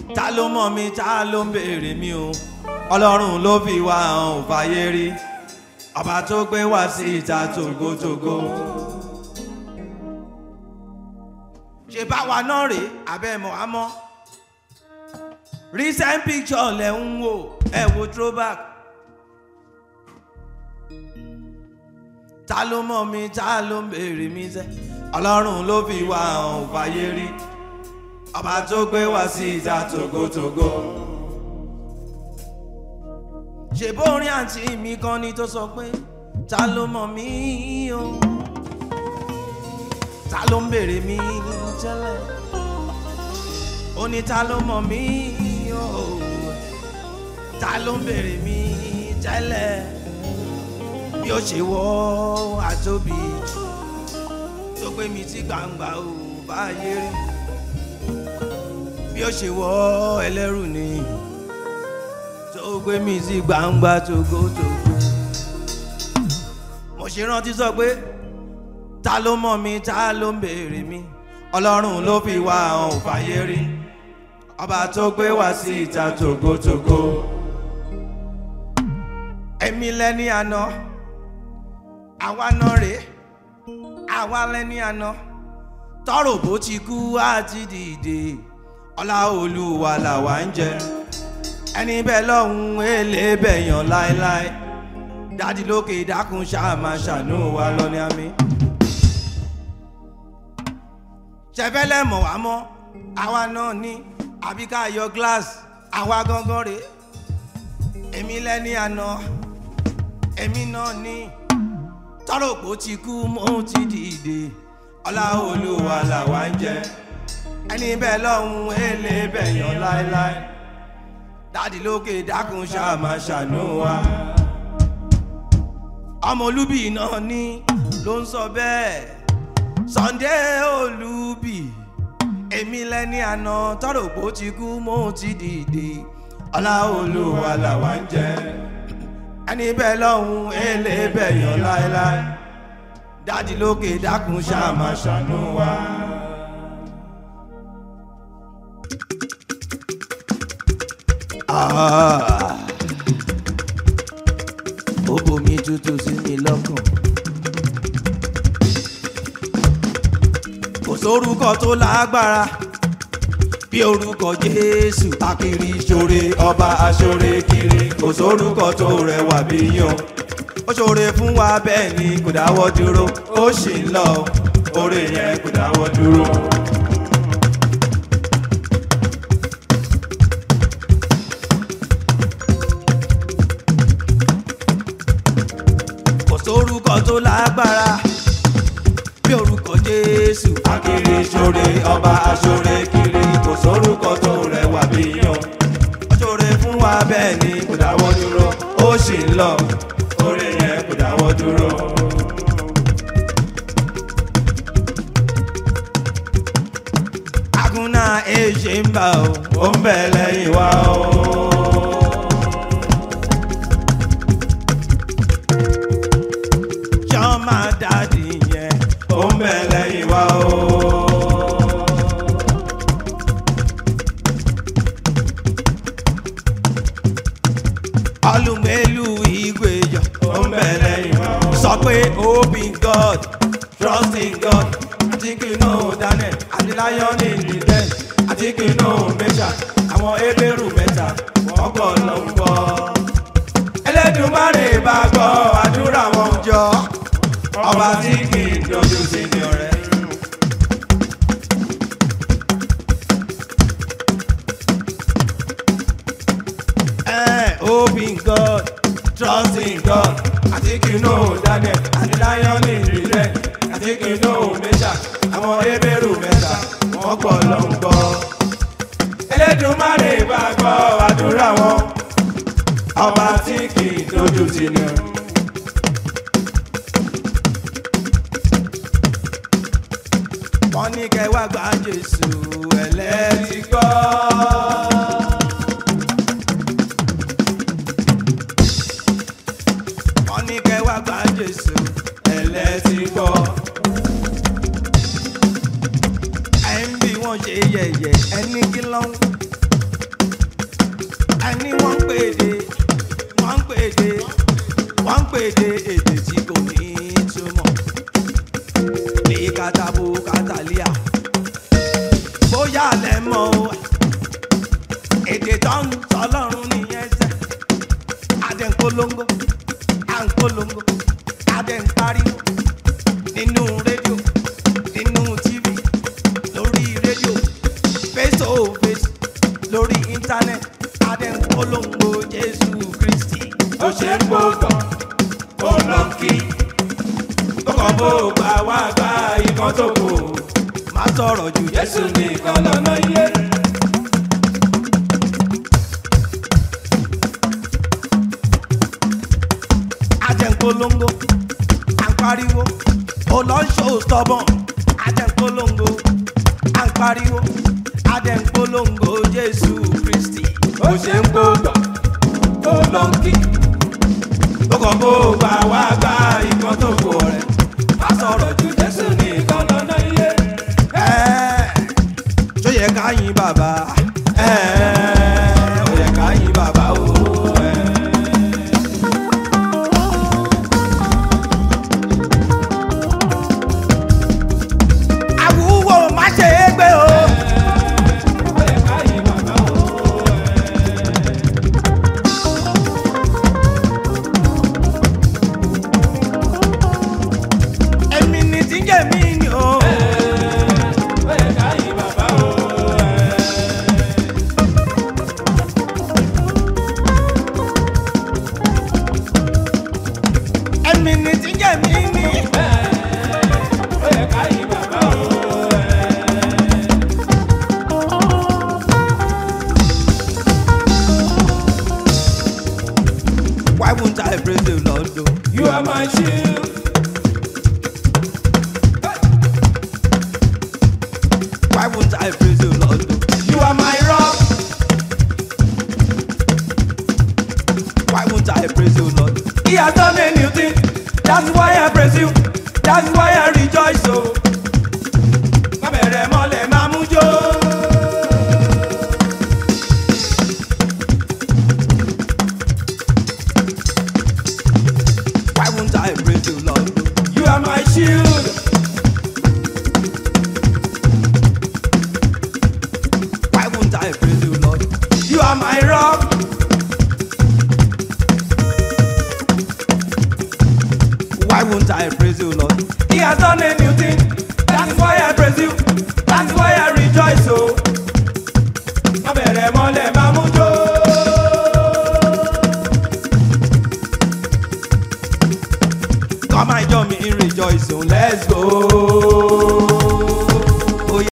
ta ló mọ̀ mi ta ló ń béèrè mi o ọlọ́run ló fi wá hàn ò fàyè rí ọba tó gbé wá sí ìta tògótògó. ṣe báwa náà rèé abẹ́ mọ̀ á mọ́ recent picture lẹ̀ ń wò ẹ̀ wo throwback. ta ló mọ̀ mi ta ló ń béèrè mi sẹ́ ọlọ́run ló fi wá hàn ò fàyè rí ọba tó gbé wá sí ìta tògótògó. ṣèbó orin àǹtí mi kan ni tó sọ pé ta ló mọ̀ mí o ta ló ń béèrè mi tẹ́lẹ̀ ó ní ta ló mọ̀ mí o ta ló ń béèrè mi tẹ́lẹ̀ bí ó ṣe wọ́ àtóbi tó gbé mi sí gbangba ò bá yé rí bí ó ṣe wọ́ ẹlẹ́rù ni tó gbé mi sí gbangba tògótògó mo ṣe rántí sọ pé ta ló mọ̀ mi ta ló ń béèrè mi ọlọ́run ló fi wá hàn ò fàyè rí ọba tó gbé wá sí ìta tògótògó èmi lẹ́ni àná àwa náà rèé àwa lẹ́ni àná tọrọ bó ti kú àti dìde ọlá olúwa làwa ń jẹ ẹni bẹ́ẹ̀ lọ́hùn èlé bẹ̀yàn láéláé dádì lókè dákun ṣáà máa ṣàánú wa lọ́ní àmì. ṣẹfẹ́lẹ́ mọ̀ wá mọ́ àwa náà ní àbí ká yọ gíláàsì àwa gangan rèé èmi lẹ́ni àná èmi náà ní tọrọ pò ti kú mo ti dìde ọlá olúwa làwa ń jẹ ẹni bẹ́ẹ̀ lọ́hùn èlé bẹ̀yàn láéláé dádì lókè dákun ṣáà máa ṣàánú wa ọmọ olúbì náà ní ló ń sọ bẹ́ẹ̀ Sunday olúbì èmi lẹ́ni àná tọrọ pò ti kú mo ti dìde ọlá olúwa làwa ń jẹ ẹni bẹ́ẹ̀ lọ́hùn èlé bẹ̀yàn láéláé dádì lókè dákun ṣáà máa ṣàánú wa. Ah. ó bomi tútù sí mi lọ́kàn. kò sórúkọ tó lágbára bí orúkọ jésù akiri ṣoore ọba aṣoore kiri kò sórúkọ tó rẹwà bí yan ó ṣoore fún wa bẹ́ẹ̀ ni kò dáwọ́ dúró ó sì ń lọ oore yẹn kò dáwọ́ dúró. kò sórúkọ tó lágbára bí orúkọ jésù akiri ṣoore ọba aṣoore kiri kò sórúkọ tó rẹwà bí yan ó ṣoore fún wa bẹ́ẹ̀ ni kò dáwọ́ dúró ó sì ń lọ oore yẹn kò dáwọ́ dúró. agúnná èjì ń bà ó ó ń bẹ̀ lẹ́yìn wa ó. jọ́mà dádì yẹn ó ń bẹ̀ lẹ́yìn wa ó. ọlùmẹ́lù ìgbéyọ̀ ó ń bẹ̀ lẹ́yìn wa ó. sọ pé hope in God trust in God àti kí n náà Daniel àti lion in the den àti kí n náà Mẹ́ṣà àwọn ebéèrú mẹ́ta wọ́n gbọ́ lọ ń gbọ́. Ẹlẹ́dùmarè bá gbọ́ àdúrà wọn jọ ọba tí kì í dojú sí ni ọ̀rẹ́. Eh, hope in God, trust in God. Àti kí n know Daniel, àti lion in the den, àti kí n know Mẹ́ṣà, àwọn ebéèrú mẹ́ta, wọ́n gbọ́ lọ ń gbọ́. Ẹlẹ́dùmarè bá gbọ́ àdúrà wọn, ọba tí kì í dojú sí ni ọ̀rẹ́. wọ́n ní kẹ́ wá gba Jésù ẹlẹ́tì gbọ́. wọ́n ní kẹ́ wá gba Jésù ẹlẹ́tì gbọ́. ẹ̀ ń bí wọ́n ṣe yẹ̀yẹ̀ ẹni kí ló ń tán tọlọ́run nìyẹn sẹ́ adé ń polongo à ń polongo adé ń pariwo nínú rédíò nínú tv lórí rédíò face to face lórí íńtánẹ́ẹ̀tì adé ń polongo jésù kristi ó ṣe ń gbọ́dọ̀ ó lọ kí ó kàn bó gbà wá gba ìkan tó kù má sọ̀rọ̀ jù jésù nìkan lọ́nà iye. ajẹ́nkolongo à ń pariwo olóńṣó stubborn ajẹ́nkolongo à ń pariwo ajẹ́nkolongo jésù kristi ó ṣe ń gbọ́dọ̀ ó lọ kí ó kàn bó gbà wá gba ìkan tó kù rẹ̀ má sọ̀rọ̀ ju jésù nìkan lọ́nà iye. ẹ́ẹ̀ ṣó yẹ ká yìn bàbá ẹ́ẹ̀ ó yẹ ká yìn bàbá o ẹ́ẹ̀. àwùwọ̀ má ṣe é gbé o. ó yẹ ká yí bàbá o. èmi ni tí ń jẹ́ mi ni o. ó yẹ ká yí bàbá o. èmi ni tí ń jẹ́ mi ni. ó yẹ ká yí bàbá o. why won't I praise the Lord o. You are my shield. why won't I praise the Lord o. You are my rock. why won't I praise the Lord. He has done a new thing. That's why I praise you. That's why I rejoice. So, má bẹ̀rẹ̀ mọ́lẹ̀ máa mú jó. why won't I praise the Lord o. You are my shield. why won't I praise the Lord. You are my rock. why won't I praise the Lord. He has done a new thing. That's why I praise you. That's why I rejoice. So, má bẹ̀rẹ̀ mọ́lẹ̀ máa mú jó. come and join me in rejoicing let's go.